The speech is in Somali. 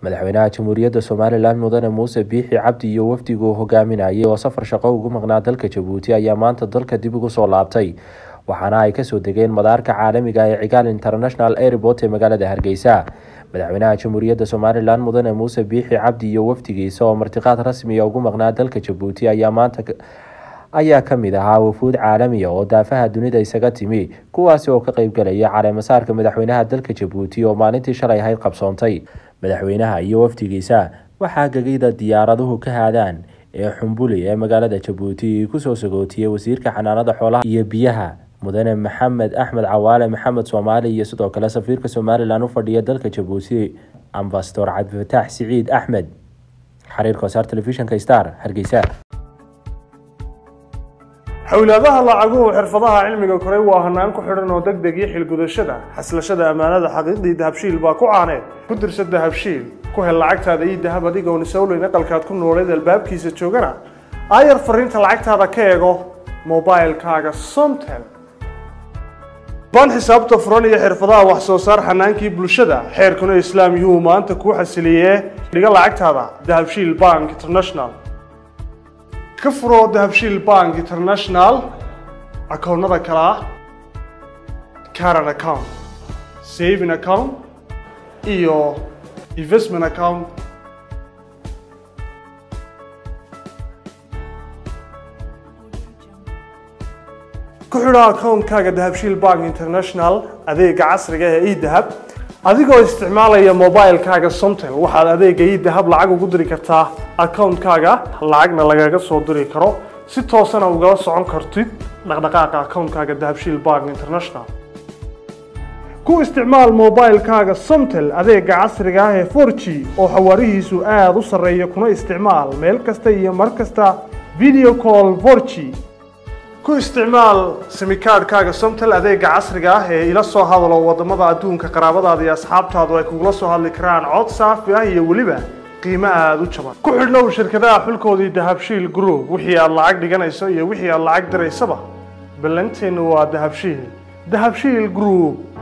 madaxweynaha jamhuuriyadda somalilan mudane muuse biixi cabdi iyo wafdigu uu hogaaminayay oo safar shaqo ugu maqnaa dalka jabuuti ayaa maanta dalka dib ugu soo laabtay waxaana ay kasoo degeen madaarka caalamiga ee cigaal international airport ee magaalada hargeysa madaxweynaha jamhuuriyadda somalilan mudane muuse biixi cabdi iyo wafdigiisa oo martiqaad rasmiya ugu maqnaa dalka jabuuti ayaa maanta ayaa kamid ahaa wafuud caalamiya oo daafaha dunida isaga timi kuwaasi oo ka qeybgalaya caleemasaarka madaxweynaha dalka jabuuti oo maalintii shalay ahayd qabsoontay madaxweynaha iyo wafdigiisa waxaa gegida diyaaraduhu ka haadaan ee xumbuli ee magaalada jabuuti kusoo sagootiyey wasiirka xanaanada xoolaha iyo biyaha mudane maxamed axmed cawaale maxamed soomaali iyo sidoo kale safiirka somalilan u fadhiya dalka jabuuti ambasador cabdifataax siciid axmed xariir kosaar telefishinka star hargeysa xowlaadaha lacaguhu xirfadaha cilmiga koray waa hanaan ku xidhan oo deg deg iyo xilgudashada xaslashada ammaanada xaqiiqdii dahabshiil baa ku caaneed ku dirsa dahabshiil ku hel lacagtaada iyo dahab adigoon isowleyn aqalkaad ku nooleed albaabkiisa joogana aayar fariinta lacagtaada ka eego mobilkaaga somtel baan xisaabta furan iyo xirfadaha wax soo saar xanaankii bulshada xeerkuna islaam yuu maanta kuu xasiliyee dhiga lacagtaada dahabshiil bank international ka furo dahabshiil bank international akoonnada kale ah caran account saving account iyo investment account ku xidho akoonkaaga dahabshiil bank international adeega casriga ee edahab adigoo isticmaalaya mobilkaaga somtel waxaad adeega edahab lacag ugu diri kartaa akoonkaaga lacagna lagaga soo diri karo si toosana ugala socon kartid dhaqdhaqaaqa akoonkaaga dahabshiil bank international ku isticmaal mobilkaaga somtel adeega casriga ah ee forg oo xawaarihiisu aada u sarreeya kuna isticmaal meel kasta iyo mar kasta video call forg ku isticmaal simikaadhkaaga somtel adeega casriga ah ee ila soo hadalo wadamada adduunka qaraabadaada iyo asxaabtaadu ay kugula soo hadli karaan cod saafi ah iyo weliba qiimo aada u jaban ku xidhnow shirkadaha xulkoodii dahabshiil group wixii aad lacag dhiganayso iyo wixii aad lacag diraysaba ballanteennu waa dahabshiil dahabshiil group